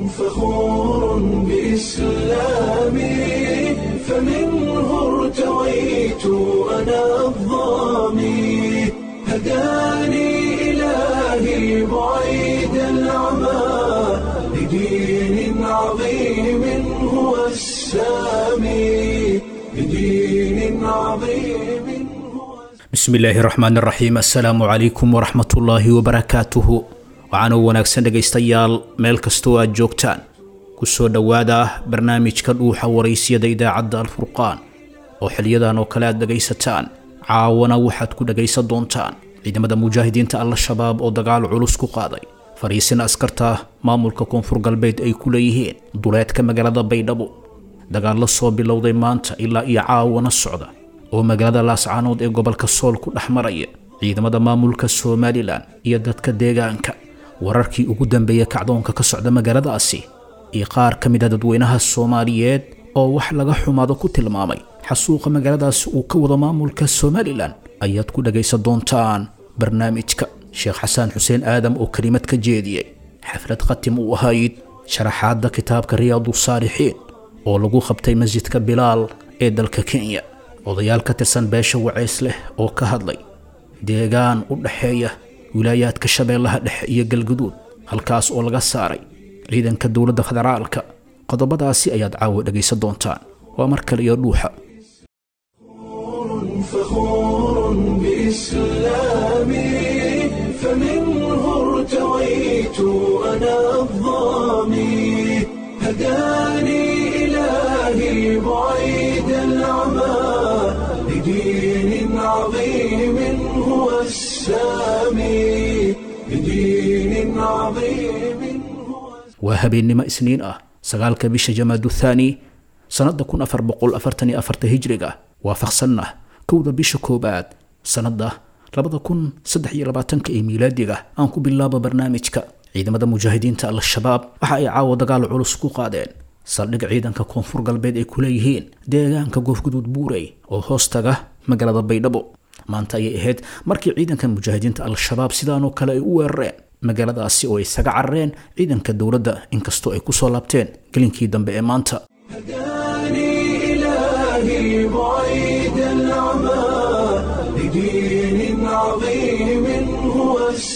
فخور بإسلامي فمنه ارتويت أنا الظامي هداني إلهي بعيد العمى لدين عظيم هو السامي لدين عظيم هو bismi illaahi raxmaan raxiim assalaamu calaykum waraxmatullaahi wabarakaatuhu waxaanuu wanaagsan dhegaystayaal meel kastoo aad joogtaan ku soo dhowaada barnaamijka dhuuxa waraysyada idaacadda alfurqaan oo xiliyadan oo kale aad dhegaysataan caawana waxaad ku dhegaysan doontaan ciidamada mujaahidiinta al-shabaab oo dagaal culus ku qaaday fariisin askarta maamulka koonfur galbeed ay ku leeyihiin duleedka magaalada baydhabo dagaal la soo bilowday maanta ilaa iyo caawana socda oo magaalada laascaanood ee gobolka sool ku dhex maraya ciidamada maamulka somalilan iyo dadka deegaanka wararkii ugu dambeeya kacdoonka ka socda magaaladaasi iyo qaar ka mid a dadweynaha soomaaliyeed oo wax laga xumaado ku tilmaamay xasuuqa magaaladaasi uu ka wado maamulka somalilan ayaad ku dhagaysan doontaan barnaamijka sheekh xasaan xuseen aadam oo kelimad ka jeediyey xaflad khatim u ahayd sharaxaadda kitaabka riyaadu saalixiin oo lagu qabtay masjidka bilaal ee dalka kenya odayaal ka tirsan beesha waceys leh oo ka hadlay deegaan u dhaxeeya wilaayaadka shabeellaha dhexe iyo galguduud halkaas oo laga saaray ciidanka dowladda federaalka qodobadaasi ayaad caawa dhegaysan doontaan waa mar kale iyo dhuuxa فخور بإسلامي فمنه ارتويت أنا الظامي هداني إلهي بعيد العمى لدين عظيم هو السامي لدين عظيم هو waa habeennimo isniin ah sagaalka bisha jamaadu thaani sannadda kun afar boqol afartan iyo afarta hijriga waafaqsanna kowda bisha koowaad sannadda labada kun saddex iyo labaatanka ee miilaadiga aan ku bilaabo barnaamijka ciidamada mujaahidiinta al-shabaab waxa ay caawa dagaal culus ku qaadeen saldhig ciidanka koonfur galbeed ay ku leeyihiin deegaanka goofguduud buurey oo hoostaga magaalada baydhabo maanta ayay ahayd markii ciidanka mujaahidiinta al-shabaab sidaanoo kale ay u weerareen magaaladaasi oo ay isaga carareen ciidanka dowladda inkastoo ay kusoo laabteen gelinkii dambe ee maanta هداني إلهي بعيد العمى لدين عظيم هو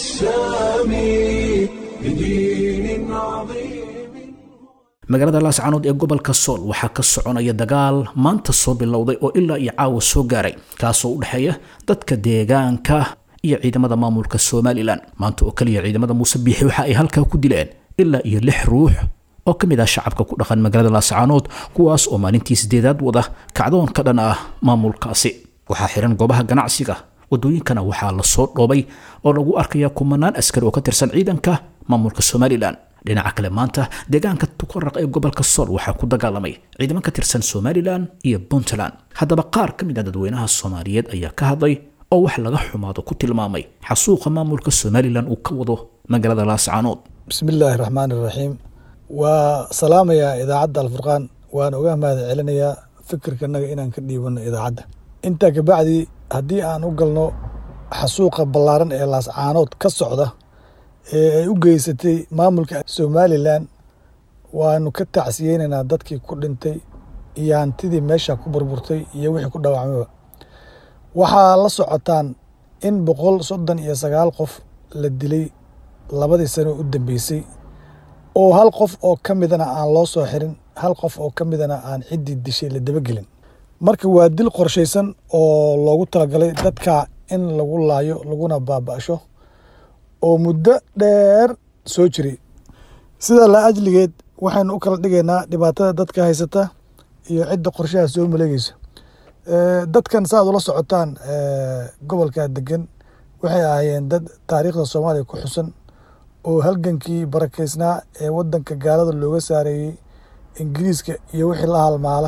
السامي لدين عظيم magaalada laascaanood ee gobolka sool waxaa ka soconaya dagaal maanta soo bilowday oo ilaa iyo caawa soo gaaray kaasoo u dhexeeya dadka deegaanka iyo ciidamada maamulka somalilan maanta oo kaliya ciidamada muuse biixi waxa ay halkaa ku dileen ilaa iyo lix ruux oo ka mid ah shacabka ku dhaqan magaalada laascaanood kuwaas oo maalintii sideedaad wada kacdoon ka dhan ah maamulkaasi waxaa xiran goobaha ganacsiga wadooyinkana waxaa lasoo dhoobay oo lagu arkaya kumanaan askari oo ka tirsan ciidanka maamulka somalilan dhinaca kale maanta deegaanka tukaraq ee gobolka sool waxaa ku dagaalamay ciidamo ka tirsan somalilan iyo puntland haddaba qaar ka mid ah dadweynaha soomaaliyeed ayaa ka hadlay oo wax laga xumaado ku tilmaamay xasuuqa maamulka somalilan uu ka wado magaalada laascaanood bismi illaahi raxmaan iraxiim waa salaamayaa idaacadda alfurqaan waan uga mahad celinayaa fikirkanaga inaan ka dhiibano idaacadda intaa kabacdi haddii aan u galno xasuuqa ballaaran ee laascaanood ka socda ee ay u geysatay maamulka somalilan waanu ka tacsiyeynaynaa dadkii ku dhintay iyo hantidii meesha ku burburtay iyo wixii ku dhaawacmayba waxaa la socotaan in boqol soddon iyo sagaal qof la dilay labadii sano u dambeysay oo hal qof oo ka midana aan loo soo xirin hal qof oo ka midana aan ciddii dishay la dabagelin marka waa dil qorshaysan oo loogu talagalay dadka in lagu laayo laguna baaba'sho oo muddo dheer soo jiray sidaa la ajligeed waxaynu u kala dhigaynaa dhibaatada dadka haysata iyo cidda qorshaha soo maleegeysa dadkan saaad ula socotaan gobolka degan waxay ahaayeen dad taariikhda soomaaliya ku xusan oo halgankii barakeysnaa ee wadanka gaalada looga saareeyey ingiriiska iyo wixii la halmaala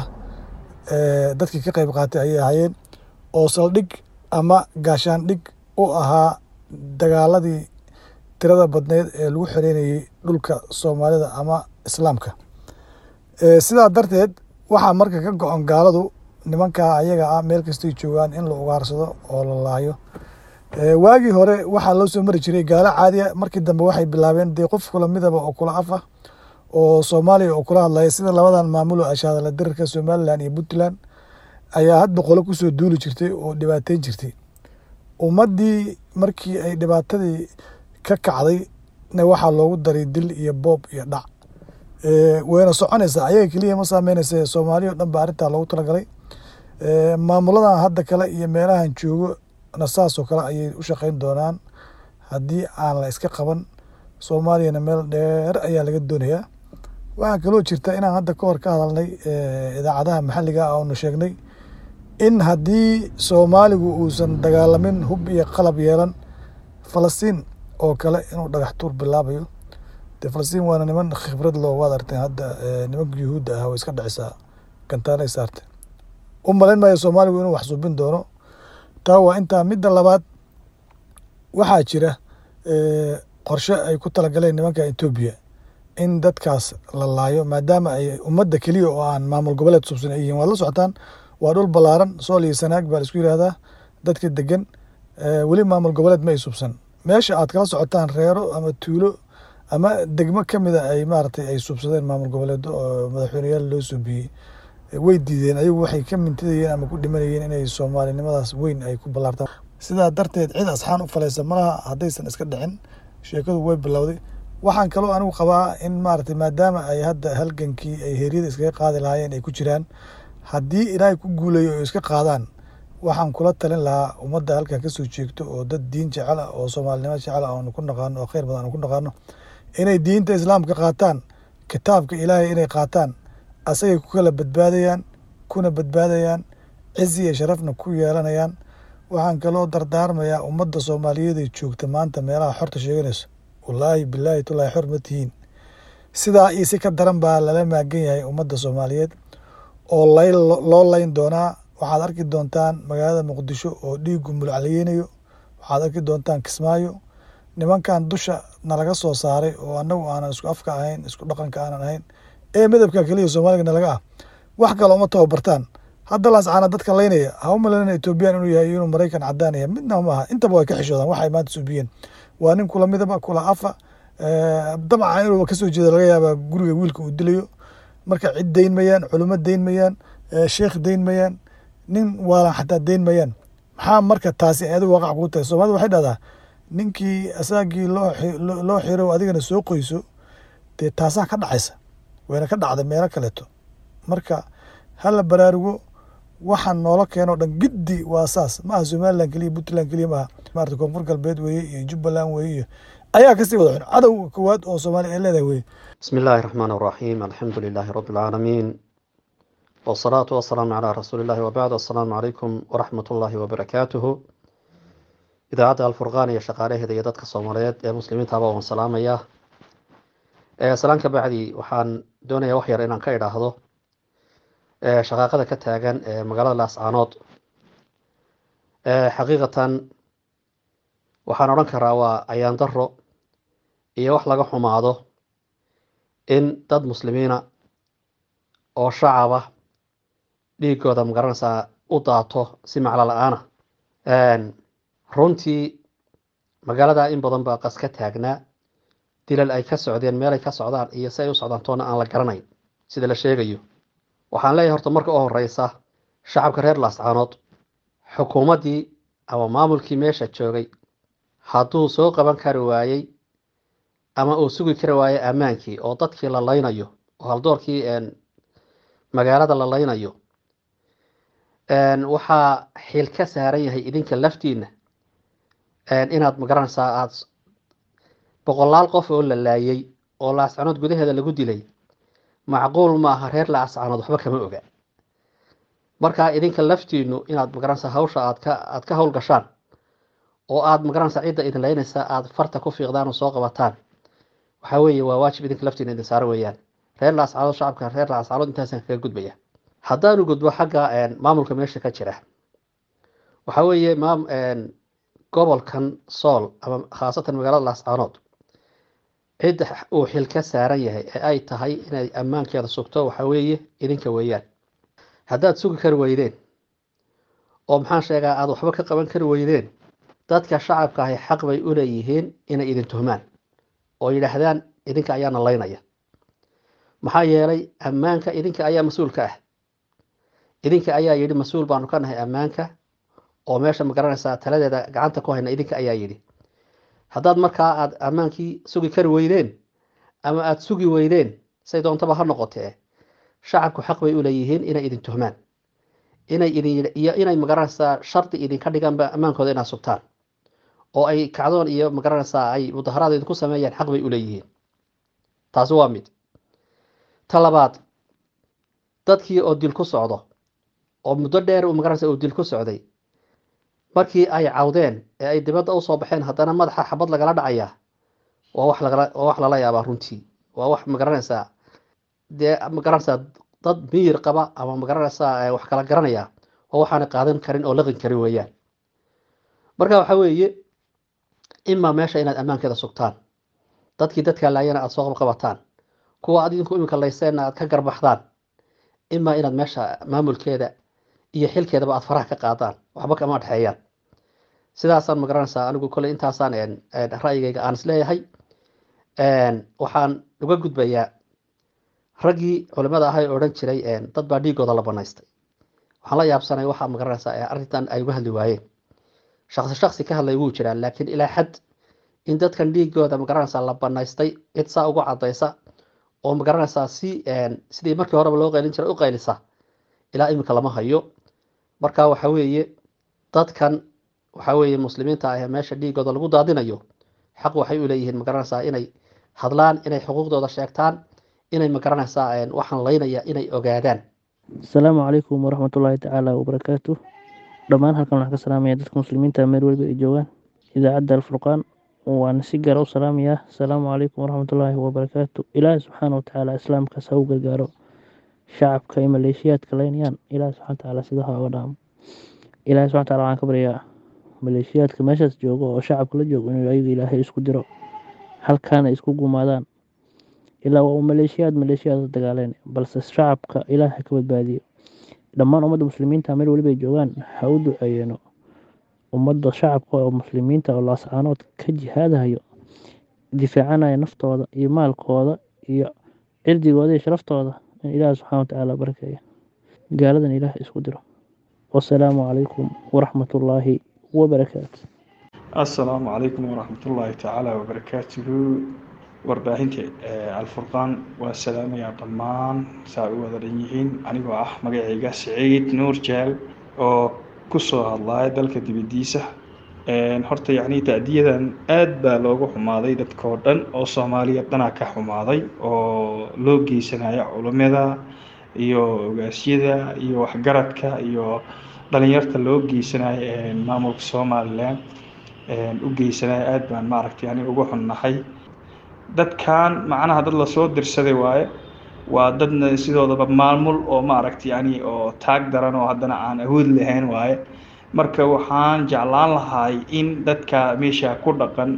dadkii ka qeyb qaatay ayay ahaayeen oo saldhig ama gaashaandhig u ahaa dagaaladii tirada badneed ee lagu xoreynayey dhulka soomaalida ama islaamka sidaa darteed waxaa marka ka go-on gaaladu nimankaa ayaga ah meel kastay joogaan in la ugaarsado oo la laayo waagii hore waxaa loo soo mari jiray gaalo caadiya markii dambe waxay bilaabeen dee qof kula midaba oo kula af ah oo soomaaliya oo kula hadlaya sida labadan maamulo ashaadala dirarka somalilan iyo puntland ayaa had boqolo kusoo duuli jirtay oo dhibaateyn jirtay ummaddii markii ay dhibaatadii ka kacday na waxaa loogu daray dil iyo boob iyo dhac wayna soconaysaa ayaga keliya ma saameynaysa soomaaliya o dhan ba arrintaa loogu talagalay maamuladan hadda kale iyo meelahan joogo na saasoo kale ayay u shaqeyn doonaan haddii aan la iska qaban soomaaliyana meel dheer ayaa laga doonayaa waxaa kaloo jirta inaan hadda ka hor ka hadalnay idaacadaha maxalliga ah oonu sheegnay in haddii soomaaligu uusan dagaalamin hub iyo qalab yeelan falastiin oo kale inuu dhagax tuur bilaabayo dee falastiin waana niman khibrad loo waad arteen hadda nimanka yuhuudda ah way iska dhicisaa gantaanay saarte u malayn maayo soomaaligu inuu wax suubin doono taa waa intaa midda labaad waxaa jira qorshe ay ku talagaleen nimanka etoobiya in dadkaas la laayo maadaama ay ummadda keliya oo aan maamul goboleed suubsan ay yihiin waad la socotaan waa dhul ballaaran sool iyo sanaag baa la isku yihahdaa dadka degan weli maamul goboleed ma ay suubsan meesha aad kala socotaan reero ama tuulo ama degmo ka mida ay maaragtay ay suubsadeen maamul goboleedo oo madaxweyneyaal loo suubiyey way diideen ayagu waxay ka mintidayeen ama ku dhimanayeen inay soomaalinimadaas weyn ay ku ballaartaan sidaa darteed cid asxaan u falaysa malaha haddaysan iska dhicin sheekadu way bilowday waxaan kaloo anigu qabaa in maaragtay maadaama ay hadda halgankii ay heeryada iskaga qaadi lahaayeen ay ku jiraan haddii ilaahay ku guulayo oo iska qaadaan waxaan kula talin lahaa ummadda halkan kasoo jeegto oo dad diin jecel ah oo soomaalinimo jecel ah oonu ku naqaano oo kheyr badan aanu ku naqaano inay diinta islaamka qaataan kitaabka ilaahay inay qaataan asagay ku kala badbaadayaan kuna badbaadayaan cizi iyo sharafna ku yeelanayaan waxaan kaloo dardaarmayaa ummadda soomaaliyeed ee joogta maanta meelaha xorta sheeganayso wallaahi bilaahi tulaahi xor ma tihiin sidaa iyo si ka daran baa lala maagan yahay ummadda soomaaliyeed oo lay loo layn doonaa waxaad arki doontaan magaalada muqdisho oo dhiigu mulacliyeynayo waxaad arki doontaan kismaayo nimankan dusha nalaga soo saaray oo anagu aanan isku afka ahayn isku dhaqanka aanan ahayn ee midabka keliya soomaaliga nalaga ah wax kale uma tababartaan hadda laascaana dadka laynaya ha u malayna etoobiyaan inuu yahay inuu maraykan cadaanaya midna maaha intaba way ka xishoodaan waxay maanta suubiyeen waa nin kula midaba kula afa dabcan inuu kasoo jeeda laga yaabaa guriga wiilka uu dilayo marka cid dayn mayaan culimo dayn mayaan sheekh dayn mayaan nin waalan xataa dayn mayaan maxaa marka taasi adigu waaqac kuu tahay soomaalida waxay dhahdaa ninkii asaagii loo xiro adigana soo qoyso dee taasaa ka dhacaysa wayna ka dhacday meelo kaleeto marka hala baraarugo waxaan noola keenoo dhan giddi waa saas ma aha somalilan keliya puntland keliya maaha maarata koonfur galbeed weeye iyo jubbaland weeye iyo ayaa kasii wada xun cadowga koowaad oo soomaaliya ay leedahay weye بسم الله الرحمن الرحيم الحمد لله رب العالمين والصلاة والسلام على رسول الله وبعد السلام عليكم ورحمة الله وبركاته إذاعة الفرقان يا شقاله هذا يدك الصوماليات يا مسلمين تابعوا سلام يا سلام كبعدي وحان دوني وحير إن كيدا هذا شقاقة كتاجن مقالة لاسعانات حقيقة waxaan odhan karaa waa ayaan daro iyo wax laga xumaado in dad muslimiina oo shacaba dhiigooda magaranaysaa u daato si maclo la-aana runtii magaalada in badan baa qas ka taagnaa dilal ay ka socdeen meelay ka socdaan iyo si ay u socdaan toona aan la garanayn sida la sheegayo waxaan leeyahay horta marka u horeysa shacabka reer laascaanood xukuumaddii ama maamulkii meesha joogay hadduu soo qaban kari waayey ama uu sugi kari waayey ammaankii oo dadkii la laynayo oo haldoorkii magaalada la laynayo waxaa xil ka saaran yahay idinka laftiina inaad magaranaysaa aada boqolaal qof oo la laayay oo laascanood gudaheeda lagu dilay macquul ma aha reer laascanood waxba kama oga marka idinka laftiinu inaad magaranaysaa hawsha aad ka aad ka hawl gashaan oo aad magaranaysaa cidda idin laynaysa aada farta ku fiiqdaan oo soo qabataan waxaa weeye waa waajib idinka laftiina idin saaro weeyaan reer laascaanood shacabka reer laascaanood intaasaan kaga gudbaya haddaanu gudbo xagga maamulka meesha ka jira waxaa weeye maam gobolkan sool ama khaasatan magaalada laascaanood cidda uu xil ka saaran yahay ee ay tahay inay ammaankeeda sugto waxaa weeye idinka weeyaan haddaad sugi kari weydeen oo maxaan sheegaa aada waxba ka qaban kari weydeen dadka shacabka ahi xaq bay u leeyihiin inay idin tuhmaan oo yidhaahdaan idinka ayaana laynaya maxaa yeelay ammaanka idinka ayaa mas-uulka ah idinka ayaa yidhi mas-uul baanu ka nahay ammaanka oo meesha ma garanaysaa taladeeda gacanta ku hayna idinka ayaa yidhi haddaad markaa aad ammaankii sugi kari weydeen ama aada sugi weydeen say doontaba ha noqotee shacabku xaq bay u leeyihiin inay idin tuhmaan inay idin iyo inay magaranaysaa shardi idinka dhiganba ammaankooda inaad sugtaan oo ay kacdoon iyo magaranaysaa ay mudaharaad idinku sameeyaan xaq bay u leeyihiin taasi waa mid ta labaad dadkii oo dil ku socdo oo muddo dheer uu magaranaysa uu dil ku socday markii ay cawdeen ee ay dibadda usoo baxeen haddana madaxa xabad lagala dhacayaa waa wax lagala waa wax lala yaabaa runtii waa wax magaranaysaa dee magaranaysaa dad miyir qaba ama magaranaysaa wax kala garanaya oo waxaana qaadan karin oo laqin karin weeyaan marka waxa weeye imaa meesha inaad ammaankeeda sugtaan dadkii dadkaa laayana aada soo qabqabataan kuwa aad idinku iminka layseenna aad ka garbaxdaan imaa inaad meesha maamulkeeda iyo xilkeedaba aad faraha ka qaadaan waxba kama dhexeeyaan sidaasaan magaranaysaa anigu kolley intaasaan ra'yigayga aan isleeyahay waxaan uga gudbayaa raggii culimada ahay odhan jiray dad baa dhiigooda la banaystay waxaan la yaabsanay waxaa magaranaysaa arrintan ay uga hadli waayeen shaksi shaksi ka hadlay wuu jiraa laakiin ilaa xad in dadkan dhiigooda magaranaysaa la banaystay cid saa ugu cadaysa oo magaranaysaa si sidii markii horeba loo qaylin jiray u qaylisa ilaa iminka lama hayo marka waxa weeye dadkan waxa weeye muslimiinta ah ee meesha dhiigooda lagu daadinayo xaq waxay u leeyihiin magaranaysaa inay hadlaan inay xuquuqdooda sheegtaan inay magaranaysaa waxaan laynaya inay ogaadaan asalaamu calaykum waraxmatullaahi tacaala wabarakaatu dhammaan halkan waxaan ka salaamaya dadka muslimiinta meel weliba ay joogaan idaacadda alfurqaan waana si gaara u salaamayaa asalaamu calaykum waraxmatullaahi wabarakaatu ilaahi subxaana watacaala islaamkaas ha u gargaaro shacabka iyo maleeshiyaadka laynayaan ilaahi subxana watacaala sida ha oga dhaamo ilaahi subxana wataala waxaan ka baryaa maleeshiyaadka meeshaas joogo oo shacabka la joogo inuu ayaga ilaahay isku diro halkaana isku gumaadaan ilaa waa uu maleeshiyaad maleeshiyaad dagaaleen balse shacabka ilaah ha ka badbaadiyo dhammaan ummadda muslimiinta meel weliba ay joogaan ha u duceeyeeno ummadda shacabka oo muslimiinta oo laascaanood ka jihaadahayo difaacanaya naftooda iyo maalkooda iyo cirdigooda iyo sharaftooda in ilaah subxaana watacaala barakeeyo gaaladan ilaah isku diro wasalaamu calaykum waraxmatullaahi wabarakaatu assalaamu calaykum waraxmatullaahi tacaala wabarakaatuhu warbaahinta alfurqaan waa salaamayaa dhammaan saa u wada dhan yihiin anigoo ah magacayga siciid nuur jeel oo kusoo hadlaya dalka dibadiisa horta yacni ta'diyadan aad baa loogu xumaaday dadkao dhan oo soomaaliya dhanaa ka xumaaday oo loo geysanaya culimada iyo ogaasyada iyo waxgaradka iyo dhalinyarta loo geysanayo maamulka somalilan u geysanaya aad baan maaragtay yani ugu xunnahay dadkan macnaha dad lasoo dirsaday waaye waa dadna sidoodaba maamul oo maaragtay yani oo taag daran oo haddana aan awood lahayn waaye marka waxaan jeclaan lahay in dadka meesha ku dhaqan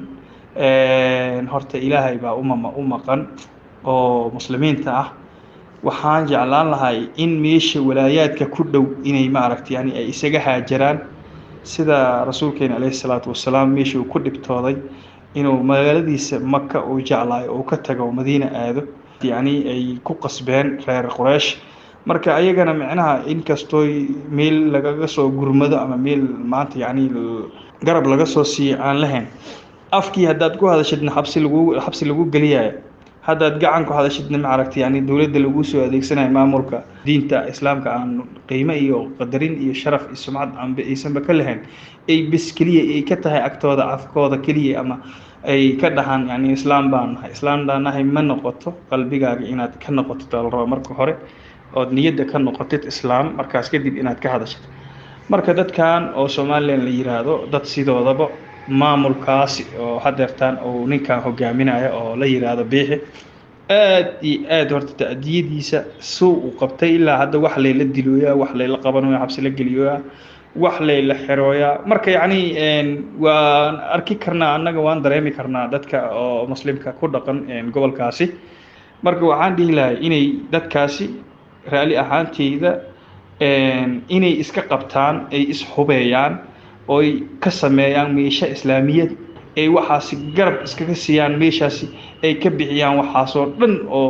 horta ilaahay baa umama u maqan oo muslimiinta ah waxaan jeclaan lahay in meesha walaayaadka ku dhow inay maaragtay yani ay isaga haajaraan sida rasuulkeena caleyhi salaatu wasalaam meesha uu ku dhibtooday inuu magaaladiisa maka uu jeclaayo uu ka tago madiina aado yacni ay ku qasbeen reer quraysh marka ayagana micnaha inkastooy meel lagaga soo gurmado ama meel maanta yacni garab laga soo siiyo aan lahayn afkii haddaad ku hadashidna xabsi lagu xabsi lagu geliyayo haddaad gacan ku hadashidna maaragtay yani dowladda lagu soo adeegsanayo maamulka diinta islaamka aan qiimo iyo qadarin iyo sharaf iyo sumcad aanba aysanba ka lahayn ay bis keliya ay ka tahay agtooda afkooda keliya ama ay ka dhahaan yani islaam baan nahay islaam baan nahay ma noqoto qalbigaaga inaad ka noqotid oo la rabo marka hore ood niyadda ka noqotid islaam markaas kadib inaad ka hadashid marka dadkan oo somalilan la yiraahdo dad sidoodaba maamulkaasi oo hadeertaan uu ninkan hogaaminaya oo la yiraahdo biixi aad iyo aad horta ta'diyadiisa suu u qabtay ilaa hadda wax layla dilooyaa wax layla qabanayaa xabsi la geliyooyaa wax layla xerooyaa marka yacni waan arki karnaa annaga waan dareemi karnaa dadka oo muslimka ku dhaqan gobolkaasi marka waxaan dhihi lahay inay dadkaasi raali ahaanteyda inay iska qabtaan ay ishubeeyaan ooy ka sameeyaan meesha islaamiyad ay waxaasi garab iskaga siiyaan meeshaasi ay ka bixiyaan waxaasoo dhan oo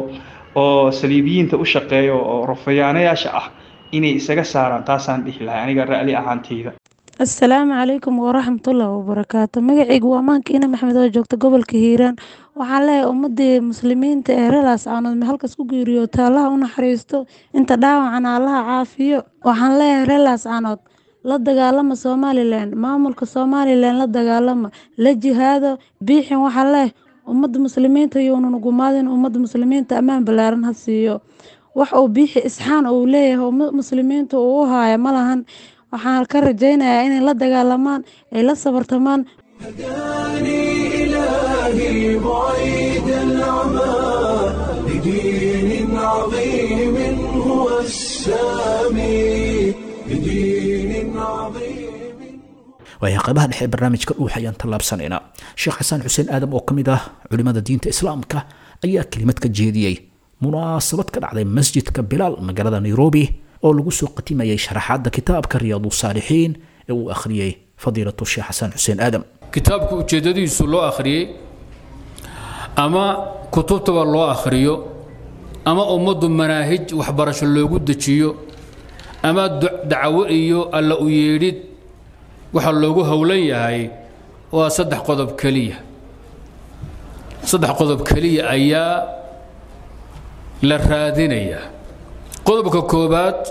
oo saliibiyiinta u shaqeeya oo rofayaanayaasha ah inay isaga saaraan taasaan dhihi lahay aniga ra'li ahaanteyda asalaamu calaykum waraxmatullaahi wabarakaatu magacaygu waa maankiina maxmed oo joogta gobolka hiiraan waxaan leeyahay ummadii muslimiinta ee reelaas caanood halkas ku geeriyoota allaha u naxariisto inta dhaawacana allaha caafiyo waxaan leeyahay reelaas caanood la dagaalama somalilan maamulka somalilan la dagaalama la jihaado biixin waxaa leeh ummadda muslimiinta younan gumaadin ummadda muslimiinta ammaan ballaaran ha siiyo wax uu biixi isxaan uu leeyahay ummadda muslimiinta uu u haaya ma lahan waxaan ka rajaynayaa inay la dagaalamaan ay la sabartamaan هداني إلهي بعيد العمى لدين عظيم هو السامي لدين عظيم waayahay qaybaha dhexe ee barnaamijka dhuux ayaan tallaabsanaynaa sheekh xasan xuseen aadam oo ka mid ah culimmada diinta islaamka ayaa kelimad ka jeediyey munaasabad ka dhacday masjidka bilaal magaalada nairobi oo lagu soo qatimayay sharaxaadda kitaabka riyaadu saalixiin ee uu akhriyey fadiilatu sheekh xasan xuseen aadam kitaabka ujeeddadiisu loo akhriyey ama kutubtaba loo akhriyo ama ummaddu manaahij waxbarasho loogu dejiyo ama dacwo iyo alla u yeedhid waxa loogu howlan yahay waa saddex qodob keliya saddex qodob keliya ayaa la raadinayaa qodobka koobaad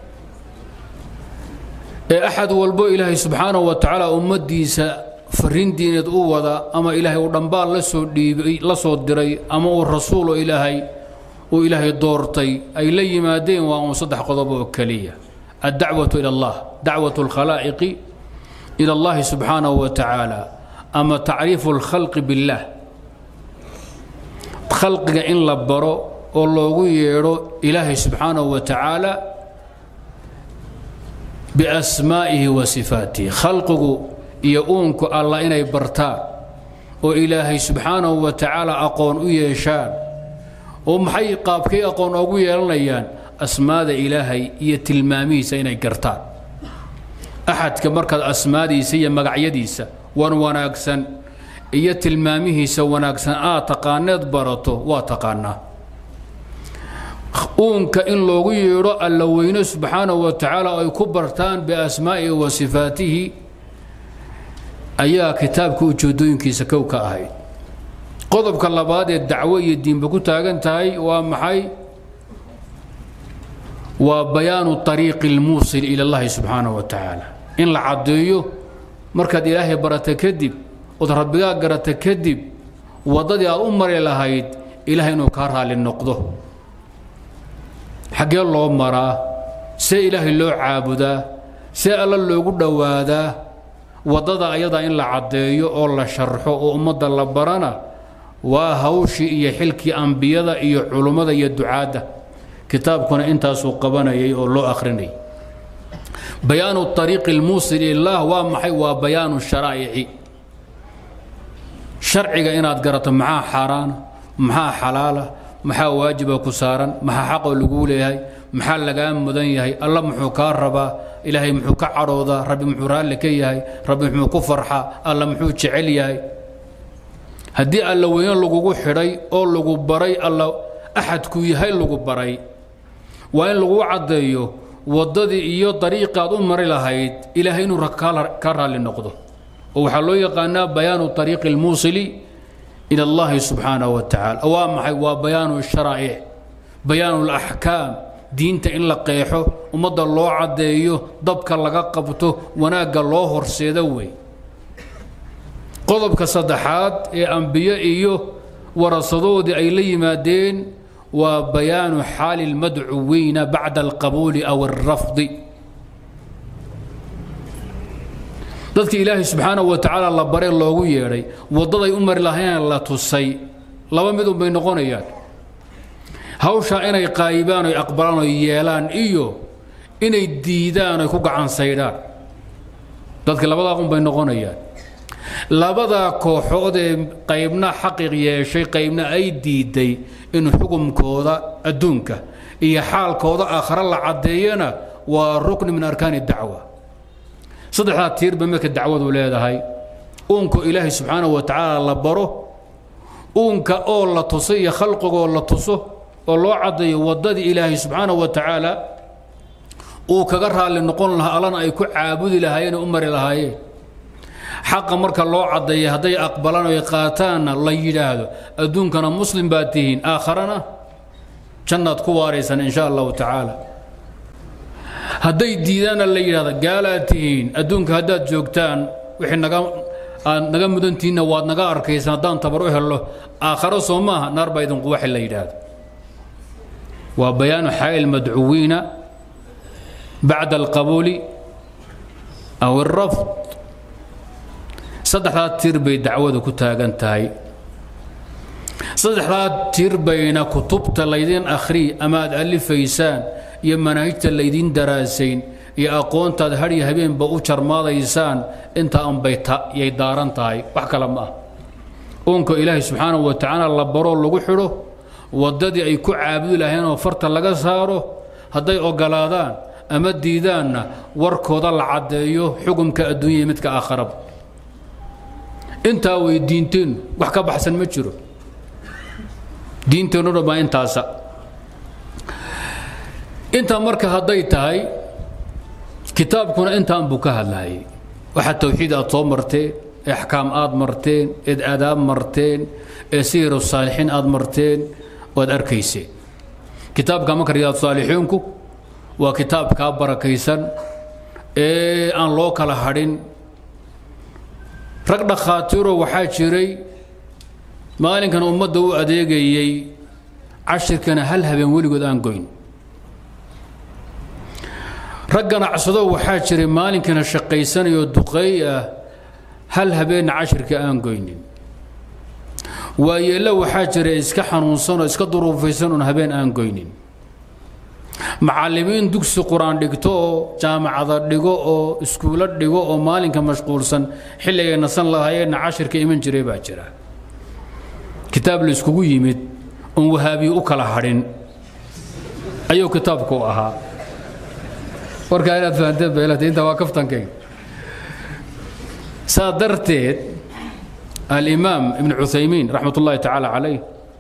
ee axad walbo ilaahay subxaanahu wa tacaala ummaddiisa farriin diineed u wada ama ilaahay uu dhambaal la soo dhiibay la soo diray ama uu rasuulo ilaahay uu ilaahay doortay ay la yimaadeen waa uun saddex qodob oo keliya addacwatu ila allah dacwatu alkhalaa'iqi ila allahi subxaanahu wa tacaala ama tacriifu alkhalqi billaah khalqiga in la baro oo loogu yeedho ilaahay subxaanahu wa tacaala biasmaa'ihi wa sifaatihi khalqigu iyo uunku allah inay bartaan oo ilaahay subxaanahu wa tacaala aqoon u yeeshaan oo maxay qaabkay aqoon oogu yeelanayaan asmaada ilaahay iyo tilmaamihiisa inay gartaan axadka markaad asmaadiisa iyo magacyadiisa wan wanaagsan iyo tilmaamihiisa wanaagsan aad taqaaneed barato waa taqaanaa uunka in loogu yeedho alla weyne subxaanahu wa tacaala ay ku bartaan biasmaa'ihi wa sifaatihi ayaa kitaabka ujeedooyinkiisa kow ka ahayd qodobka labaad ee dacwo iyo diinba ku taagan tahay waa maxay waa bayaanu ariiqi lmuusil ila allahi subxaanahu wa tacaala in la caddeeyo markaad ilaahay barata kadib ood rabbigaa garata kadib waddadii aad u mari lahayd ilahay inuu kaa raalli noqdo xaggee loo maraa see ilaahay loo caabudaa see alla loogu dhowaadaa waddada ayadaa in la caddeeyo oo la sharxo oo ummadda la barana waa hawshii iyo xilkii ambiyada iyo culummada iyo ducaadda kitaabkuna intaasuu qabanayay oo loo akhrinayay bayaanu ariiqi lmuusil ilaah waa maxay waa bayaanu sharaa'ici sharciga inaad garato maxaa xaaraana maxaa xalaala maxaa waajiba ku saaran maxaa xaqoo laguu leeyahay maxaa lagaa mudan yahay alla muxuu kaa rabaa ilaahay muxuu ka cadhoodaa rabbi muxuu raalli ka yahay rabbi muxuu ku farxaa alla muxuu jecel yahay haddii alla weyne lagugu xidhay oo lagu baray alla axadkuu yahay lagu baray waa in lagu caddeeyo waddadii iyo dariiqaad u mari lahayd ilaahay inuu ka raalli noqdo oo waxaa loo yaqaanaa bayaanu ariiqi lmuusili ila allahi subxaanahu wa tacaala waa maxay waa bayaanu sharaa'ic bayaanu laxkaam diinta in la qeexo ummadda loo caddeeyo dabka laga qabto wanaagga loo horseedo wey qodobka saddexaad ee ambiye iyo warasadoodii ay la yimaadeen waa bayaanu xaali lmadcuwiina bacda alqabuuli aw alrafdi dadkii ilaahay subxaanahu wa tacaala la bare loogu yeedhay waddaday u mari lahayn la tusay laba mid unbay noqonayaan hawshaa inay qaayibaan oy aqbalaan oy yeelaan iyo inay diidaan oy ku gacan saydhaan dadka labadaa unbay noqonayaan labadaa kooxood ee qaybna xaqiiq yeeshay qaybna ay diiday in xukumkooda adduunka iyo xaalkooda aakhare la caddeeyana waa rukni min arkaani dacwa saddexdaa tiirba marka dacwadu leedahay uunka ilaahay subxaanahu wa tacaala la baro uunka oo la tuso iyo khalqigoo la tuso oo loo caddeeyo waddadii ilaahay subxaanahu wa tacaala uu kaga raalli noqon lahaa allana ay ku caabudi lahaayeen oo u mari lahaayeen xaqa marka loo caddeeya hadday aqbalaan oy qaataanna la yidhaahdo adduunkana muslim baad tihiin aakharana jannaad ku waaraysaan in sha allahu tacaala hadday diidaanna la yidhahdo gaalaad tihiin adduunka haddaad joogtaan wixii naga aad naga mudantihiinna waad naga arkaysaan haddaan tabar u hello aakharo soo maaha naar baa idinku waxi la yidhaahdo waa bayaanu xaai lmadcuwiina bacda alqabuuli aw alrafd saddexdaa tir bay dacwadu ku taagan tahay saddexdaa tir bayna kutubta laydiin akhriy ama aad alifaysaan iyo manaahijta laydiin daraasayn iyo aqoontaad hadhiyo habeenba u jarmaadaysaan inta anbay yay daaran tahay wax kale ma ah uunka ilaahay subxaanahu wa tacaala la baroo lagu xidho waddadii ay ku caabudi lahayn oo farta laga saaro hadday ogolaadaan ama diidaanna warkooda la caddeeyo xukumka adduunya iyo midka aakharaba intaa way diinteennu wax ka baxsan ma jiro diinteennu dhan baa intaasa intaa marka hadday tahay kitaabkuna intaan buu ka hadlayay waxa tawxiid aad soo marteen ee axkaam aad marteen eed aadaab marteen ee sihiru saalixiin aad marteen waad arkayseen kitaabka marka riyaad saalixiinku waa kitaabkaa barakaysan ee aan loo kala hadhin rag dhakhaatiiro waxaa jiray maalinkan ummadda u adeegayey cashirkana hal habeen weligood aan goyn rag ganacsado waxaa jiray maalinkana shaqaysanayoo duqeey ah hal habeenna cashirka aan goynin waayeella waxaa jira iska xanuunsan oo iska duruufaysan oon habeen aan goynin macallimiin dugsi qur-aan dhigto oo jaamacada dhigo oo iskuulo dhigo oo maalinka mashquulsan xilligay nasan lahaayeenna cashirka iman jiray baa jira kitaab la iskugu yimid oon wahaabiye u kala hadhin ayuu kitaabku ahaa warkaa inaad fahanteen beelata intaa waa kaftankayga saa darteed alimaam ibn cuthaymiin raxmat ullaahi tacaala calayh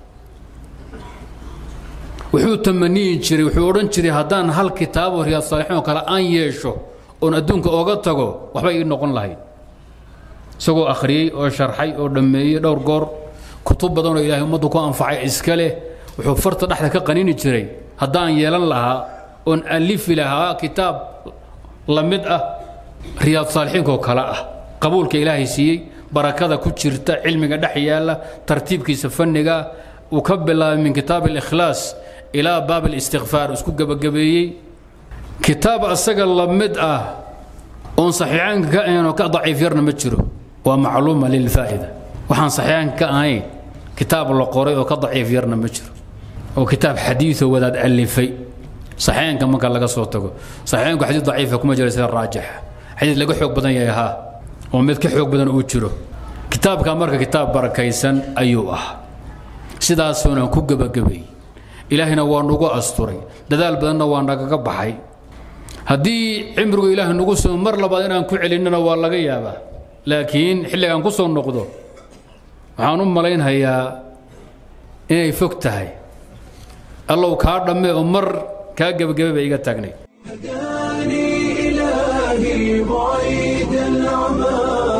wuxuu tamaniyi jiray wuxuu odhan jiray haddaan hal kitaabo riyaad saalixiin oo kale aan yeesho oon adduunka ooga tago waxba ii noqon lahayd isagoo akhriyey oo sharxay oo dhammeeyey dhowr goor kutub badanoo ilaahay ummaddu ku anfacay iska leh wuxuu farta dhexda ka qanini jiray haddaan yeelan lahaa oon alifi lahaa kitaab la mid ah riyaad saalixiinkoo kale ah qabuulka ilaahay siiyey barakada ku jirta cilmiga dhex yaalla tartiibkiisa fanniga uu ka bilaabay min kitaab alikhlaas ilaa baab alistikfaar isku gebagabeeyey kitaab asaga la mid ah oon saxiixaanka ka ahayn oo ka daciif yarna ma jiro waa macluuma lilfaa'ida waxaan saxiixaanka ka ahayn kitaab la qoray oo ka daciif yarna ma jiro oo kitaab xadiiثoo wadaad alifay saxiixaanka marka laga soo tago saxiixaanku xadiid daciifa kuma jira sida raajixa xadiid laga xoog badan yahay haa oo mid ka xoog badan uu jiro kitaabka marka kitaab barakaysan ayuu ah sidaasuunaan ku gebagabay ilaahina waa nagu asturay dadaal badanna waa nagaga baxay haddii cimrigu ilaahay nagu soo mar labaad inaan ku celinnana waa laga yaabaa laakiin xilligaan ku soo noqdo waxaan u malaynhayaa inay fog tahay allow kaa dhamme oo mar kaa gebagabe bay iga taagnay هداني إلهي بعيد العمى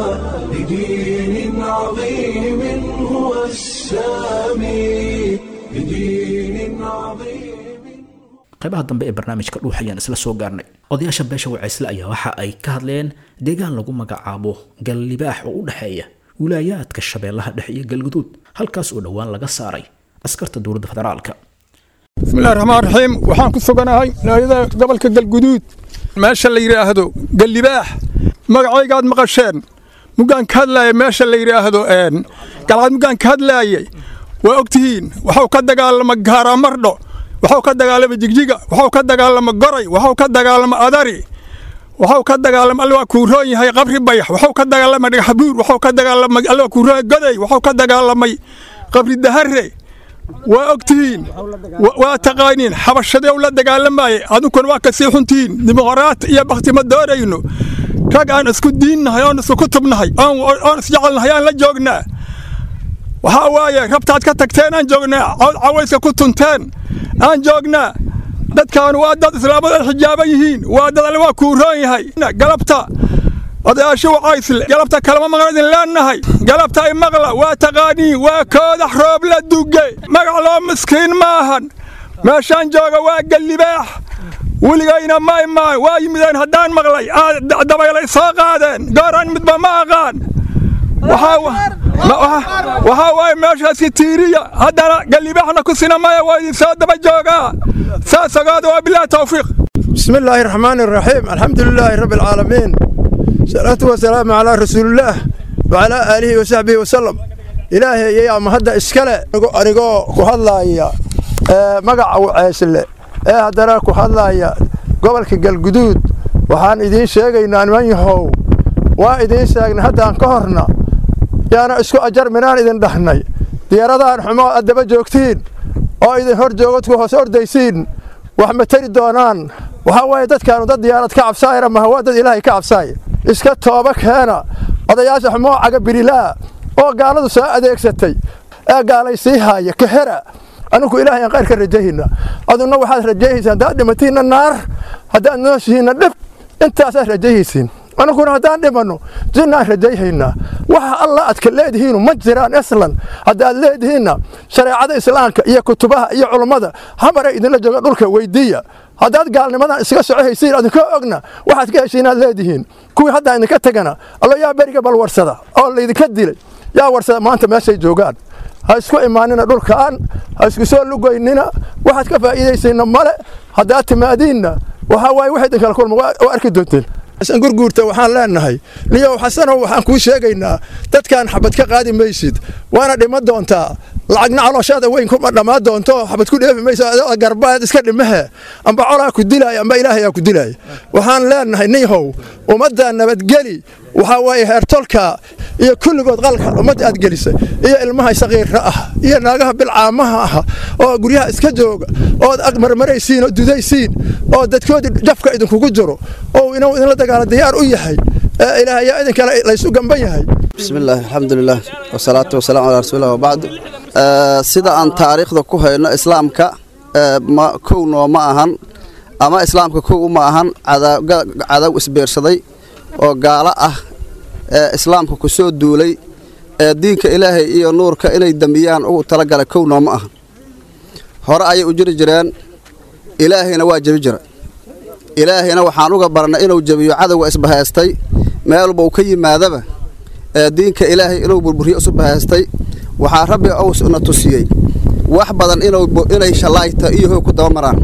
لدين عظيم هو السامي لدين عظيم qaybaha dambe ee barnaamijka dhuux ayaan isla soo gaarnay odayaasha beesha wacaysle ayaa waxa ay ka hadleen deegaan lagu magacaabo gallibaax oo u dhexeeya wilaayaadka shabeellaha dhexe iyo galguduud halkaas oo dhowaan laga saaray askarta dowladda federaalka bismillahi raxmaan raxiim waxaan ku suganahay wilaayada gobolka galguduud meesha la yidhaahdo gallibaax magacaygaad maqasheen muggaan ka hadlaaya meesha la yidhaahdo galcad muggaan ka hadlaayay waa ogtihiin waxuu ka dagaalama gaaramardho waxuu ka dagaalama jigjiga waxuu ka dagaalama goray waxuu ka dagaalama adari waxuu ka dagaalama alla waa kuu roon yahay qabri bayax waxuu ka dagaalama dhagaxbuur waxuu ka dagaalamay alla waa kuu roon goday waxuu ka dagaalamay qabri dahare waa ogtihiin waa taqaaniin xabashadee u la dagaalamayay adunkuna waa kasii xuntihiin dimuqraat iyo bakti ma doonayno rag aan isku diinnahay oon isku kutubnahay oon isjecelnahay aan la joognaa waxaa waaye rabtaad ka tagteen aan joognaa cawayska ku tunteen aan joognaa dadkaanu waa dad islaamada xijaaban yihiin waa dad alle waa kuuroon yahay galabta odayaashu wacaysle galabta kalama maqla idin leennahay galabta ay maqla waa taqaaniin waa koodax roob la duge magac loo miskiin maahan meeshaan jooga waa gallibaax weligayna ma imaan waa yimideen haddaan maqlay dabaylay soo qaadeen gooraan midba ma aqaan waxaa waaye meeshaasi tiiriya haddana gallibaaxna ku sina maya waa idin soo daba joogaa saas ogaada waa bilahi tawfiiq بسم الله الرحمن الرحيم الحمد لله رب العالمين صلاة والسلام على رسول الله وعلى آله وصحبه وسلم إلهي يا مهدى إسكالة أنيقو كهدلايا مقع وعيسل ee haddana ku hadlaaya gobolka galguduud waxaan idiin sheegaynaa niman yahow waa idiin sheegnay haddaan ka horna yaana isku ajar minaan idin dhahnay diyaaradahan xumo aad daba joogtiin oo idin hor joogodku hoos ordaysiin wax ma tari doonaan waxaa waaye dadkaanu dad diyaarad ka cabsaayana maha waa dad ilaahay ka cabsaaya iska tooba keena odayaasha xumoo caga birilaa oo gaaladu soo adeegsatay ee gaalaysii haaya kahera anugu ilaahay aan qayr ka rajayhayna aduna waxaad rajayhaysaa haddaad dhimatiinna naar haddaad nooshihiinna dhib intaasaad rajayhaysiin anuguna haddaan dhimanno jinnaan rajayhaynaa waxa alla aad ka leedihiinu ma jiraan aslan haddaad leedihiinna shareecada islaamka iyo kutubaha iyo culummada hamara idinla jooga dhulka weydiiya haddaad gaalnimadan iska socohaysiin adinkoo ogna waxaad ka heshiin aad leedihiin kuwii haddaa idinka tegana allo yaa beriga bal warsada oo laydinka dilay yaa warsada maanta meeshay joogaan ha isku imaanina dhulkaan ha isku soo lugoynina waxaad ka faa'iidaysiinna male haddaad timaadiinna waxaa waaye wax idin kala kulma waa arki doonteen xasan gurguurta waxaan leenahay liyow xasanow waxaan kuu sheegaynaa dadkan xabad ka qaadi maysid waana dhima doontaa lacagna calooshaada weyn kuma dhammaan doonto xabad ku dheefi mayso adoo garbaad iska dhimahe amba colaa ku dilaaya amba ilaahayaa ku dilaaya waxaan leenahay ninyahow ummadda nabadgeli waxaa waaye heertolka iyo kulligood qalka ummadda aad gelisay iyo ilmaha saqiirra ah iyo naagaha bilcaamaha ah oo guryaha iska jooga ood ag marmaraysiin oo dudaysiin oo dadkoodii jafka idinkugu jiro oo inuu idinla dagaala diyaar u yahay ee ilaahayaa idinkale laysu gamban yahay بسم الله الحمد لله والصلاة والسلام على رسول الله وبعد sida aan taariikhda ku hayno islaamka ma kowno ma ahan ama islaamka kow ma ahan cadow isbeersaday oo gaalo ah ee islaamka ku soo duulay ee diinka ilaahay iyo nuurka inay damiyaan ugu talagalay kownoo ma ahan hore ayay u jiri jireen ilaahayna waa jebi jira ilaahayna waxaan uga barannay inuu jebiyo cadowga isbahaystay meelba uu ka yimaadaba ee diinka ilaahay inuu burburiyo isu bahaystay waxaa rabbi owsna tusiyey wax badan inay shallaayta iyo hoog ku daba maraan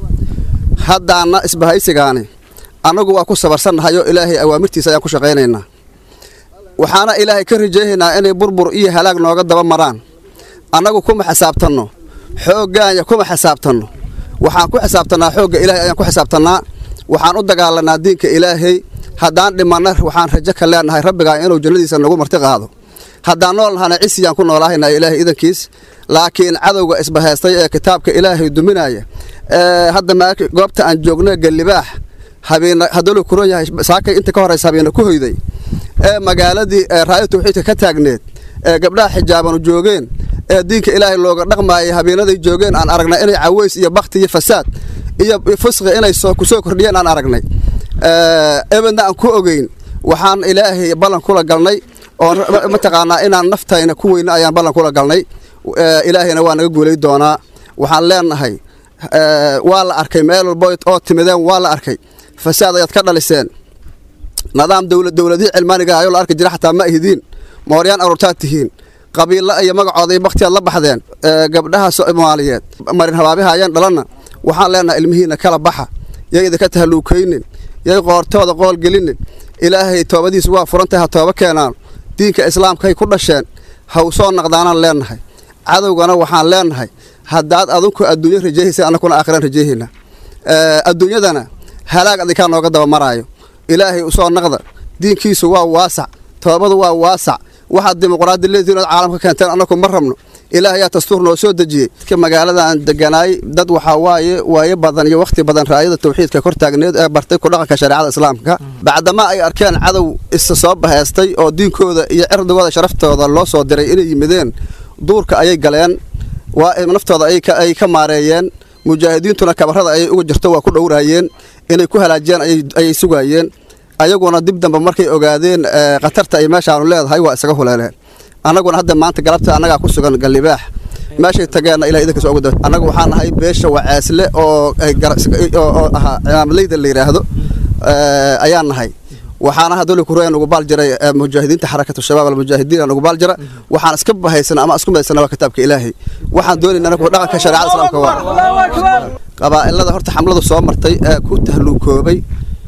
haddaanna isbahaysigaani annagu waa ku sabarsannahay oo ilaahay awaamirtiisa ayaan ku shaqaynaynaa waxaana ilaahay ka rajaynaynaa inay burbur iyo halaag nooga daba maraan annagu kuma xisaabtanno xooggaanya kuma xisaabtanno waxaan ku xisaabtannaa xoogga ilaahay ayaan ku xisaabtannaa waxaan u dagaalanaa diinka ilaahay haddaan dhimanna waxaan rajo ka leenahay rabbigaa inuu jannadiisa nagu marti qaado haddaan nool nahana cisiyaan ku noolaahayna ilaahay idankiis laakiin cadowga isbahaystay ee kitaabka ilaahay duminaya ee hadda goobta aan joogno gallibaax habeena hadduu kuron yahay saakay inta ka horaysa habeena ku hoyday ee magaaladii raayo tawxiidka ka taagneed ee gabdhaha xijaabanu joogeen ee diinka ilaahay looga dhaqmaayay habeenaday joogeen aan aragnay inay caways iyo bakti iyo fasaad iyo fusqi inay ku soo kordhiyeen aan aragnay ebedna aan ku ogeyn waxaan ilaahay ballan kula galnay oo mataqaanaa inaan naftayna ku weyna ayaan ballan kula galnay ilaahayna waa naga guulay doonaa waxaan leenahay waa la arkay meel walba oo timideen waa la arkay fasaad ayaad ka dhaliseen nidaam dowladihii cilmaaniga ayoo la arki jira xataa ma ahidiin mooryaan aruurtaad tihiin qabiilla iyo magacooda iyo baktiyaad la baxdeen gabdhaha soomaaliyeed marin habaabiha ayaan dhalanna waxaan leenahay ilmihiina kala baxa yay idinka tahalluukaynin yay qoortooda qoolgelinin ilaahay toobadiisu waa furantahay ha tooba keenaan diinka islaamkaay ku dhasheen ha u soo naqdaanaan leenahay cadowgana waxaan leenahay haddaad adinku adduunyo rajayhaysa annakuna aakhiraan rajayhayna adduunyadana halaag adinkaa nooga daba maraayo ilaahay u soo naqda diinkiisu waa waasac toobadu waa waasac waxaad dimuqraadi leedihiin ood caalamka keenteen annaku ma rabno ilaahayaa dastuur noo soo dejiyey magaaladan deganaay dad waxaa waaye waaye badan iyo wakhti badan raayada tawxiidka kor taagneed ee bartay ku dhaqanka shareecada islaamka bacdama ay arkeen cadow isa soo bahaystay oo diinkooda iyo cirdigooda sharaftooda loo soo diray inay yimideen duurka ayay galeen waa naftooda ay ka maareeyeen mujaahidiintuna kabarada ayay uga jirto waa ku dhowraayeen inay ku halaajiyaan ayay sugaayeen ayaguna dib dambe markay ogaadeen khatarta ay meeshaanu leedahay waa isaga huleeleen annaguna hadda maanta galabta annagaa ku sugan gallibaax meeshay tageenna ilaa idinkas ugu da annagu waxaa nahay beesha wacaasle oo oo ahaa cimaamadleyda la yidhaahdo ayaan nahay waxaana hadoli kureya nugu baal jiray mujaahidiinta xarakatu shabaab almujaahidiin nugu baal jira waxaan iska bahaysana ama isku maysana waa kitaabka ilaahay waxaan doonayna anagu dhaqanka shareecada islaamka waa qabaa'ilada horta xamladu soo martay ee ku tahluukoobay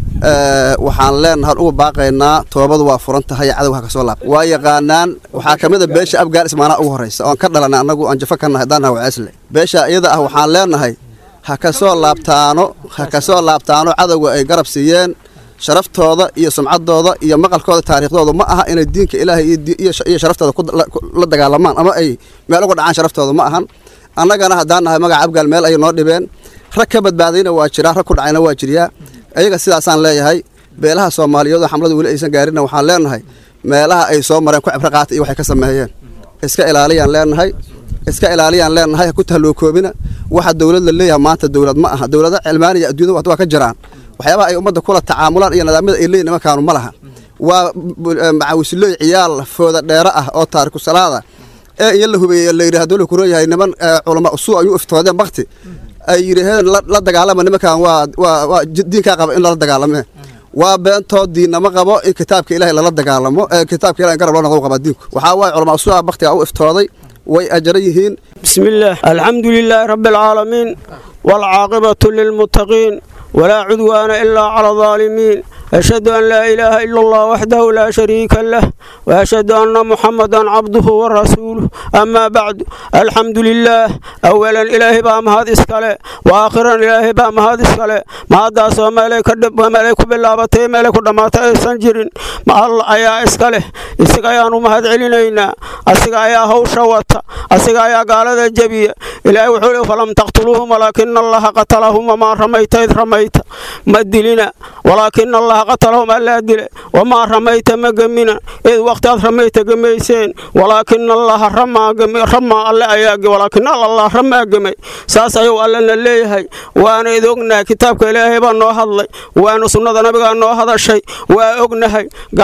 waxaan leenahay ugu baaqaynaa toobadu waa furan tahay cadowga ka soo laab waa yaqaanaan waxaa ka mid a beesha abgaal ismaanaa ugu horraysa oon ka dhalanay annagu aan jafo ka nahay daanaha waceesle beesha iyada ah waxaan leenahay ha ka soo laabtaano ha ka soo laabtaano cadowga ay garab siiyeen sharaftooda iyo sumcaddooda iyo maqalkooda taariikhdooda ma aha inay diinka ilaahay iyo sharaftooda la dagaalamaan ama ay meel uga dhacaan sharaftooda ma ahan annagana haddaan nahay magaca abgaal meel ay noo dhibeen rag ka badbaadayna waa jiraa rag ku dhacayna waa jiryaa ayaga sidaasaan leeyahay beelaha soomaaliyeed oo xamladu weli aysan gaarinna waxaan leenahay meelaha ay soo mareen ku cibro qaata iyo waxay ka sameeyeen iska ilaaliyaan leenahay iska ilaaliyaan leenahay ha ku tahluukoobina waxa dowlad la leeyahay maanta dowlad ma aha dowlada cilmaaniya adduunyada waa ka jiraan waxyaabaha ay ummadda kula tacaamulaan iyo nidaamyada ay leeyihin nimankaanu ma laha waa macawislooy ciyaal fooda dheere ah oo taariku salaada ee iyo la hubeeyey la yidhi hadduu la kuroyahay niman culama usuu ayuu iftoodeen bakti ay yidhaheen la dagaalama nimankan waa waa waa diinkaa qaba in lala dagaalame waa beentoo diinama qabo in kitaabka ilaahay lala dagaalamo ee kitaabka ilahay in garab loo noqdo qabaa diinku waxaa waaye culama usuu ah baktiga u iftooday way ajaran yihiin بسم الله الحمد لله رب العالمين والعاقبة للمتقين ولا عدوان إلا على الظالمين أشهد أن لا إله إلا الله وحده لا شريك له وأشهد أن محمدا عبده ورسوله أما بعد الحمد لله أولا إلهي بام هذا إسكاله وآخرا إلهي بام هذا إسكاله ما داس وملك وملك بالله بتي ملك دمات سنجرين ما الله أيا إسكاله إسكا يا نوم هذا علينا أسكا يا هو شوتا أسكا يا قال ذا جبية إلهي وحوله فلم تقتلوهم ولكن الله قتلهم وما رميت إذ رميت ما دلنا ولكن الله قتلهم ألا دل وما رميت ما قمنا إذ وقت رميت قميسين ولكن الله رمى قمي رمى الله أياق ولكن الله رمى قمي ساسا يو ألنا الليهي وانا إذ أغنى كتابك إلهي بانو هذلي وانا سنة نبغى أنو هذا الشيء وأغنى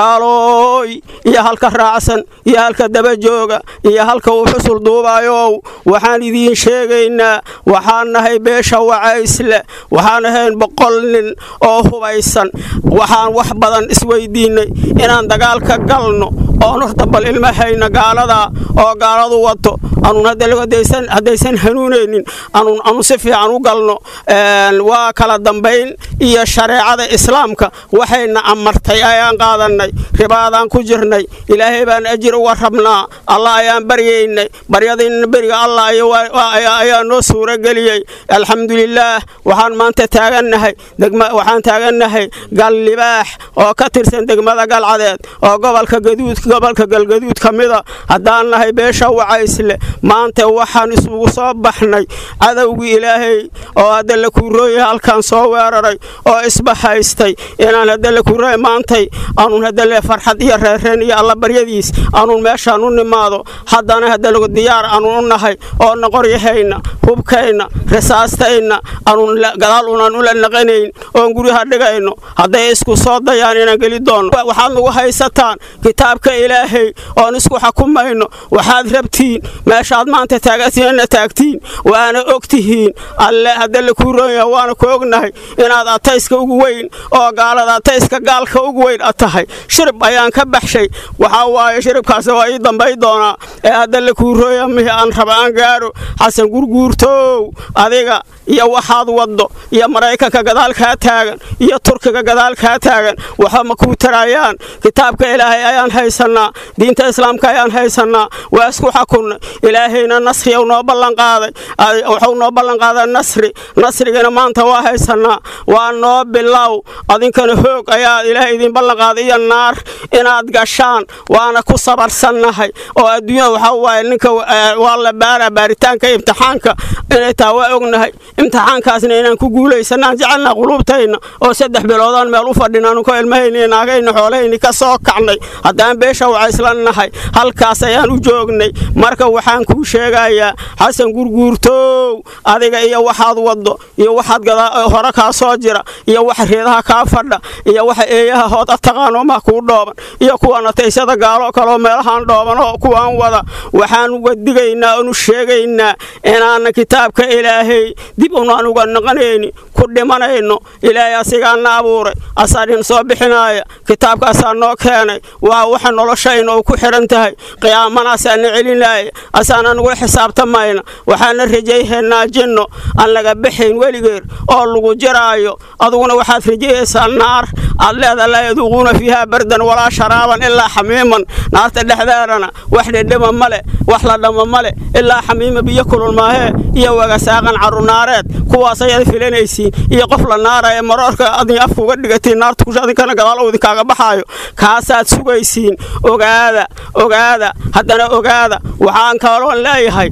قالوا يا هلك راسا يا هلك دبجوغا يا هلك وحصل دوبايو وحان إذين شيغينا وحان نهي بيشا وعايسلة وحان هين بقول nin oo hubaysan waxaan wax badan isweydiinay inaan dagaal ka galno oon horta bal ilmahayna gaalada oo gaaladu wato anuun haddaysan hanuunaynin anuun anu si fiican u galno waa kala dambayn iyo shareecada islaamka waxayna amartay ayaan qaadanay ribaadaan ku jirnay ilaahay baan ajir uga rabnaa allah ayaan baryaynay baryadayna beriga allah ayaa noo suurageliyey alxamdulilaah waxaan maanta taagannahay waxaan taagannahay gal libaax oo ka tirsan degmada galcadeed oo gobolka gaduud gobolka galgaduud ka mida haddaan nahay beesha wacaysle maanta waxaan isugu soo baxnay cadowgii ilaahay oo hadda la kuurooyay halkan soo weeraray oo isbahaystay inaan hadda la kuurooy maantay anuun hadda le farxad iyo reereen iyo alla baryadiis anuun meeshaan u nimaado haddana hadda lagu diyaar anuun u nahay oo naqoryahayna hubkayna risaastayna anuun gadaal unaan ula naqanayn oon guryaha dhigayno hadday isku soo dayaan inaan geli doonno waxaad nagu haysataan kitaabka ilaahay oon isku xukumayno waxaad rabtiin meeshaad maanta taagatiinna taagtiin waana og tihiin alle hadda la kuu roonyaha waana ku ognahay inaad atayska ugu weyn oo gaalada atayska gaalka ugu weyn a tahay shirib ayaan ka baxshay waxaa waaye shiribkaasi waa ii dambay doonaa ee hadda la kuu roonya mihi aan raba aan gaaro xasan gurguurtow adiga iyo waxaad waddo iyo maraykanka gadaal kaa taagan iyo turkiga gadaal kaa taagan waxa ma kuu tarayaan kitaabka ilaahay ayaan haysannaa diinta islaamka ayaan haysannaa waa isku xukunnay ilaahayna nasriyow noo ballanqaaday wuxuu noo ballanqaaday nasri nasrigana maanta waa haysannaa waa noo bilow adinkana hoog ayaa ilaahay idin ballanqaaday iyo naar inaad gashaan waana ku sabarsannahay oo adduunyada waxaa waaye ninka waa la baaraa baaritaanka imtixaanka inay taa waa ognahay imtixaankaasna inaan ku guulaysanaan jecelnaa quluubtayna oo saddex biloodaan meel u fadhinaanu ka ilmahayni naagayna xoolahayni ka soo kacnay haddaan beesha beesha wacaysla nahay halkaas ayaan u joognay marka waxaan kuu sheegayaa xasan gurguurtow adiga iyo waxaad waddo iyo waxaad hore kaa soo jira iyo waxa reedaha kaa fadha iyo waxa eeyaha hooda taqaanoomaha kuu dhooban iyo kuwan ataysada gaalo kaloo meelahaan dhooban oo kuwaan wada waxaan uga digaynaa oonu sheegaynaa inaana kitaabka ilaahay dib unaan uga naqanayni ku dhimanayno ilaahay asigaana abuuray asaadhin soo bixinaaya kitaabkaasaa noo keenay waa waxa noloshayna uu ku xidhan tahay qiyaamanaasaana celinaya asaana nagula xisaabtamayna waxaana rajayhaynaa jinno aan laga baxayn weligeer oo lagu jiraayo aduguna waxaad rajayaysaa naar aad leeda laa yaduuquuna fiihaa bardan walaa sharaaban ilaa xamiiman naarta dhexdeedana wax dhedhema male wax la dhama male ilaa xamiima biyo kulul maahee iyo wagasaaqan carunaareed kuwaas ayaad filanaysiin iyo qof la naaraya maroorka adin afka uga dhigatiin naarta kusha adinkana gadaal uu idinkaaga baxaayo kaasaad sugaysiin ogaada ogaada haddana ogaada waxaan kaloon leeyahay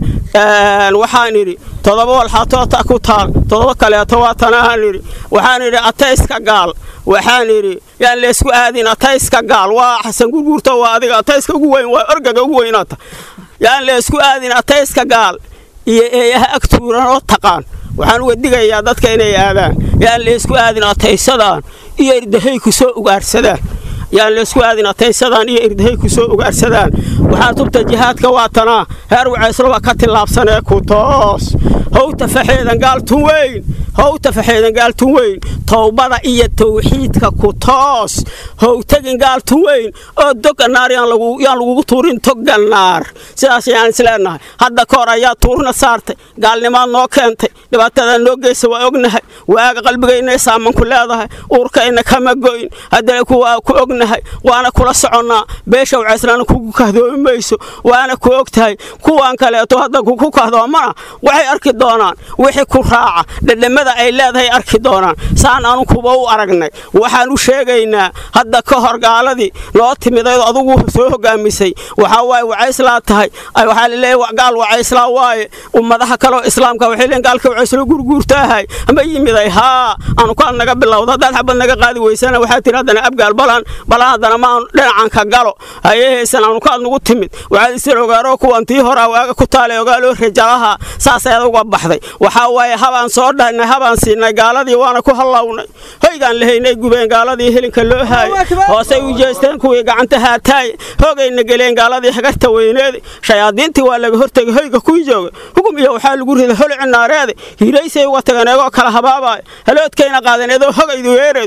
waxaan idhi todoba walxatoota ku taal todoba kaleeto waa tanaan idhi waxaan idhi atayska gaal waxaan idhi yaan laysku aadin atayska gaal waa xasan gurguurto waa adiga atayska ugu weyn waa orgaga ugu weynaata yaan laysku aadin atayska gaal iyo eeyaha agtuuran oo taqaan waxaan uga digayaa dadka inay aadaan yaan laysku aadin ataysadaan iyo irdahay ku soo ugaarsadaan yaan laysku aadin ataysadaan iyo irdahay ku soo ugaarsadaan waxaan tubta jihaadka waa tanaa heer wacaysloba ka tillaabsanee ku toos howta faxeedan gaaltun weyn howta faxeedan gaaltun weyn towbada iyo tawxiidka ku toos howtagin gaaltun weyn oo doganaar yaan lagugu tuurin toganaar sidaas ayaan isleenahay hadda kahor ayaa tuurna saartay gaalnimaad noo keentay dhibaatada noo geysa waa ognahay waaga qalbigayna saaman ku leedahay uurkayna kama goyn haddana kuwaa ku ognahay waana kula soconnaa beesha wacayslaana kugu kahdoomi mayso waana ku og tahay kuwan kaleeto hadda kuku kahdoomana waxay arki doonaan wixii ku raaca dhedhamada ay leedahay arki doonaan saan anu kuba u aragnay waxaan u sheegaynaa hadda ka hor gaaladii noo timidaydoo adugu soo hogaamisay waxaa waaye wacayslaa tahay waxaa laleeyahy gaal wacayslaa waaye ummadaha kaleo islaamka waxay leeyiin gaalka wacayslo gurguurtaahay ama yimiday haa anu kaad naga bilowda haddaad xabad naga qaadi weysana waxaa tiri haddana abgaal balan balan haddana maan dhinacan ka galo hayahaysan anu kaad nagu timid waxaad isir ogaaroo kuwan tii horaa waaga ku taalay ogaaloo rajalaha saas ayaad uga baxday waxaa waaye habaan soo dhahnay habaan siinay gaaladii waana ku hallawnay hoygaan lahaynay gubeen gaaladii helinka loo haayay hoosay u jeesteen kuwii gacanta haataay hoogayna geleen gaaladii hagarta weyneeda shayaadiintii waa laga hortegay hoyga kuwii jooga hugum iyo waxaa lagu riday holici naareede hiiraysay uga tageen eegoo kala habaabaayo haloodkayna qaaden eedoo hogaydu weereed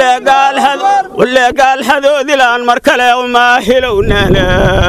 wallee gaalhadoodilaan mar kale umaa hilownana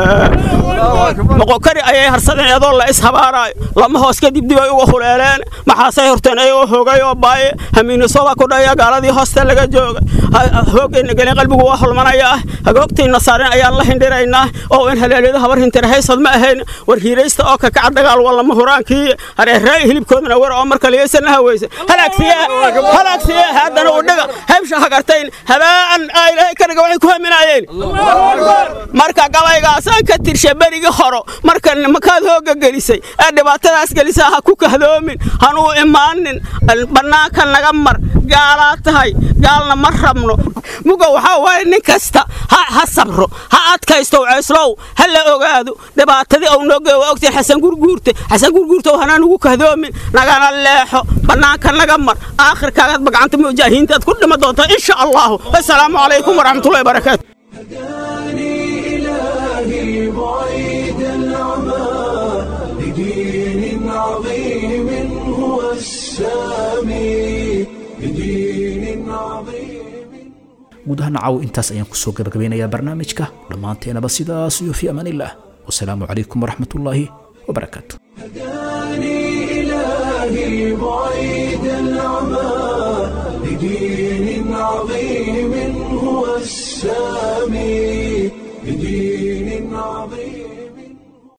moqokari ayay harsadeen eedoo la ishabaaraayo lama hoos kadib dib ay uga huleeleen maxaasay horteen ayagoo hogay oo baaye hamiinisoba ku dhaya gaaladii hoosta laga jooga hoogayna geleen qalbigu waa holmanaya ah hagoogtayna saaren ayaan la hindhiraynaa oo in haleelyada habar hintira haysad ma ahayn war hiiraysta oo kakaca dagaal wallama huraankii hareerraay hilibkoodana wer oo marka liyaysana haweysa halaagsiye haddana u dhiga haybsha hagartayn habaa'an ilaahay ka dhiga waxay ku haminaayeen marka gabaygaasaan ka tirsha berigii horo marka makaad hooga gelisay ee dhibaatadaas gelisaa ha ku kahdoomin hanuu imaanin bannaanka naga mar gaalaa tahay gaalna ma rabno muga waxaa waaye nin kasta ha sabro ha adkaysto ceyslow ha la ogaado dhibaatadii ou noo geey waa ogtiin xasan gurguurte xasan gurguurtow hanaan ugu kahdoomin nagana leexo bannaanka naga mar aakhirkaagaad bagcanta mujaahiintaad ku dhima doontaa insha allahu assalaamu calaykum waraxmatullahi barakaatu إلهي بعيد العمى لدين عظيم هو السامي لدين عظيم guud ahaan caaw intaas ayaan kusoo gabagabeynayaa barnaamijka dhammaanteenaba sidaas iyo fi amaan illah wasalaamu calaykum waraxmatullaahi wabarakaatu إلهي بعيد العمى لدين عظيم هو السامي